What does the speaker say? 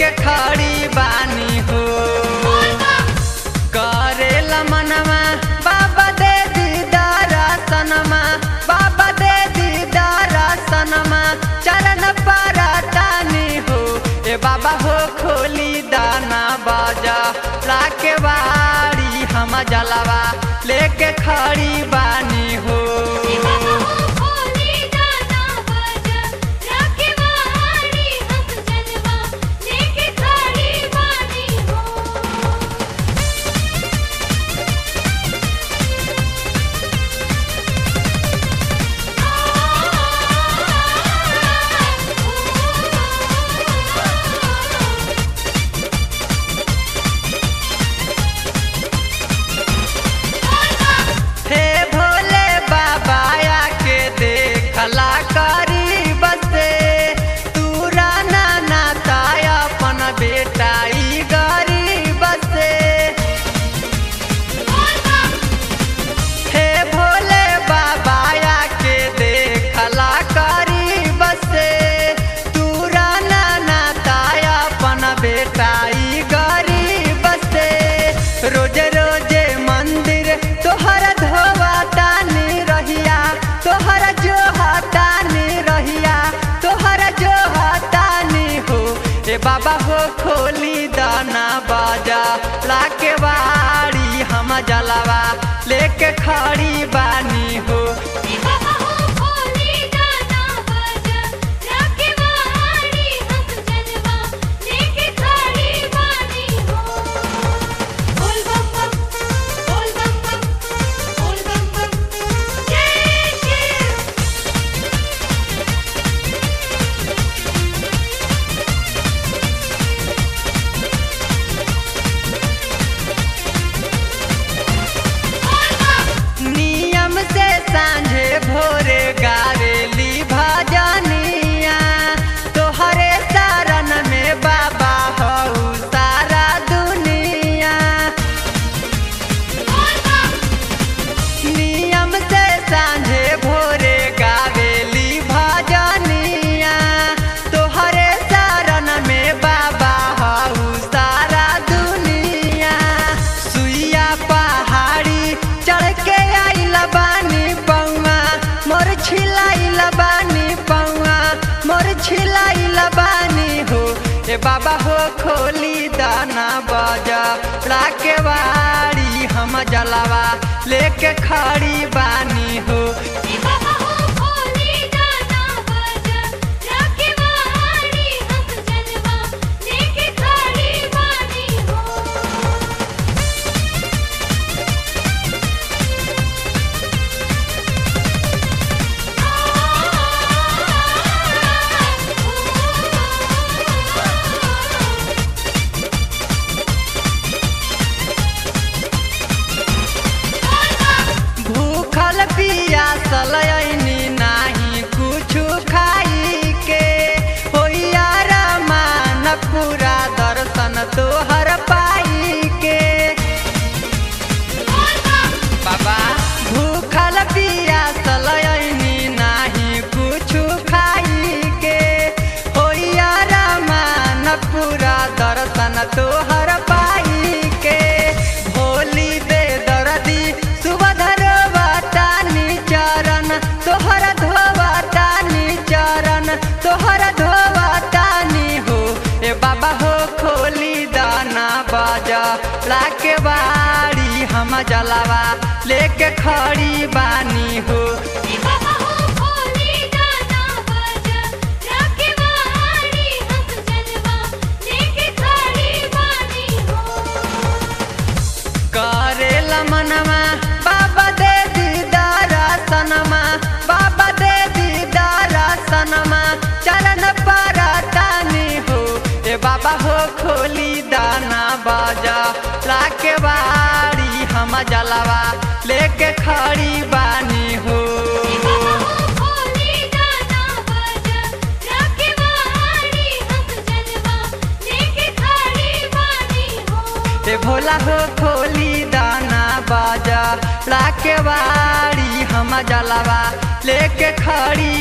लेके खड़ी बानी हो करेला मनवा बाबा दे दीदारा सनमा बाबा दे दीदारा सनमा चरण पारा तानी हो ए बाबा हो खोली दाना बाजा लाके बाड़ी हम जलवा लेके खड़ी बानी हो हे भोले बाबा आके देखला करी बसे तू राना नाता अपन बेटा ई गरीब से हे भोले बाबा आके देखला करी बसे तू राना नाता अपन बेटा ई गरीब से रोज रोजे मंदिर तोहर धोवा तानी रहिया तोहर जो हतानी रहिया तोहर जो हतानी हो ए बाबा हो खोली दाना बाजा लाके बाड़ी हम जलवा लेके खड़ी बानी हो नियम से सांझे भोरे गावेली भजनिया तोहरे शरण में बाबा हऊ सारा दुनिया नियम से सांझे भोरे गावेली भजनिया तोहरे शरण में बाबा हऊ सारा दुनिया सुइया पहाड़ी चढ़ के आइल बानी पौआ मोर छिलाइल बानी पौआ मोर छिलाइल बानी हो ए बाबा हो खोली दाना बाजा लाके बाड़ी हम जलवा लेके खड़ी बानी हो भूखल पियासल ऐनी नाही कुछु खाई के होइया रमान पूरा दर्शन तोहर पाई के बाबा भूखल पियासल ऐनी नाही कुछु खाई के होइया रमान पूरा दर्शन तोहर पाई के भोली बेदर्दी सुबधर वातानी चरण तोहर धोवातानी चरण तोहर धोवातानी हो ए बाबा हो खोली दाना बाजा लाके बाड़ी हम जलवा लेके खड़ी बानी हो करेला मनवा बाबा दे दीदारा सनमा बाबा दे दीदारा सनमा चरण पारा तानी हो ए बाबा हो खोली दाना बाजा लाके बाड़ी हम जलवा लेके खड़ी बानी हो ए भोला हो खोली दाना बाजा लाके बाड़ी हम जलवा लेके खड़ी